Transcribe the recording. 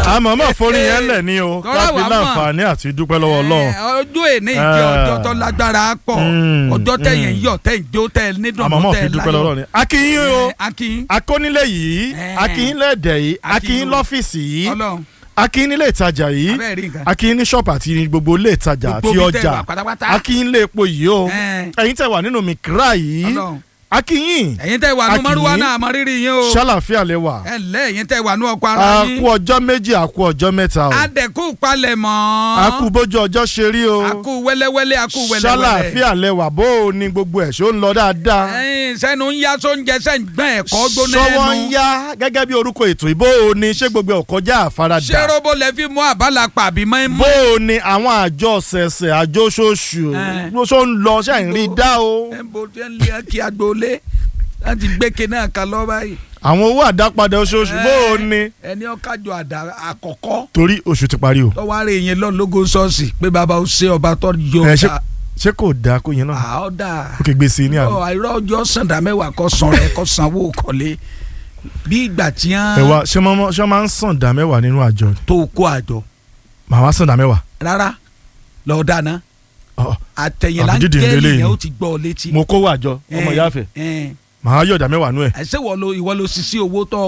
àmọ́ mọ̀ forí yẹn lẹ̀ ní o Tọ́lá káfí wàá mọ̀. láǹfààní àti dúpẹ́ lọ́wọ́ ọlọ́run Ẹ, ọjọ́ èní ìjẹ́ Eh. ọjọ́ tó lágbára pọ̀ Mm, ọjọ́ tẹ̀yìn mm. yọ̀ tẹ̀yìn jó tẹ̀ nídùn àmọ́ mọ̀ fi dúpẹ́ lọ́wọ́ ọlọ́run ni. akínyìn o akin akónílé yìí Eh. akínyìn lẹ́ẹ̀dẹ̀ yìí Akínyìn akínyìn o. lọ́fíìsì yìí ọlọ́run akínyìn nílé ìtajà yìí abẹ́ẹ̀ rí nǹkan akínyìn ní ṣọ́ọ̀pù àti ní gbogbo ilé ìtajà àti Gbogbo ibi tẹ́ ọjà wà pátápátá. akínyìn lé epo yìí o Eh. ẹ̀yin tẹ́ wà nínú mikra yìí ọlọ́run akínyìn ẹ̀yin tẹ́ wà nù Akin. mọ́rúwá náà àmọ́ rírì yín o ṣàlàfíà lè wà ẹ ǹlẹ́ ẹ̀yin tẹ́ wà nù ọkọ̀ ara a yín kú ọjọ́ méjì a kú ọjọ́ mẹ́ta o adẹ̀kú palẹ̀ mọ́ a kú bójú ọjọ́ ṣe rí o akú wẹ́lẹ́wẹ́lẹ́ akú wẹ́lẹ́wẹ́lẹ́ ṣàlàfíà lè wà bó o ní gbogbo ẹ̀ ṣó ń lọ dáadáa ẹ̀yin sẹ́nu ń yá sóúnjẹ sẹ́ ń gbọ́n ẹ̀kọ́ gbóná ṣọwọ́ ń ẹnu yá gẹ́gẹ́ bí orúkọ ètò ìbò o ní ṣé gbogbo ẹ̀ kọjá àfaradà ṣé robo lẹ fi mú àbálà pàbí mọ́ bó o ní àwọn àjọ ṣẹ̀ṣẹ̀ àjọ oṣooṣù Eh. ló ṣó ń lọ ṣe ń rí dá o ẹ̀ ń bo tí ń lé kí agboolé láti gbẹ́kẹ̀ náà kan lọ́ báyìí àwọn owó àdápadà oṣooṣù bó o ní ẹni ọ̀kájọ àdá àkọ́kọ́ torí oṣù ti parí o tọ́wọ́ àrẹ yẹn lọ lógo ṣọ́ọ̀ṣì pé bàbá ó ṣe ọba tó yọ ẹ ṣe ṣé kò dáa kó yẹn náà àọ́dà ó kè gbèsè ní àná àìrọ́ ọjọ́ sàǹdà mẹ́wàá kọ́ san rẹ̀ kọ́ sanwó kọ́lé bí ìgbà tí ẹ wọ́n wá ṣé mọ́ ṣé máa ń sàn dá mẹ́wàá nínú àjọ ni tó kó àjọ màá wá sàn dá mẹ́wàá rárá lọ́ọ́ dáná Ọ̀, àtẹ̀yìnlá ń Àbídìdì gẹ́lì lélẹ́yìn. yẹn ó ti gbọ́ ọ létí. mo kówó àjọ ọmọ Eh, ìyáfẹ́ eh. màá yọ̀ dá mẹ́wàá nú ẹ̀ àìsè wọ́n lo ìwọ ló ṣiṣẹ́ owó tó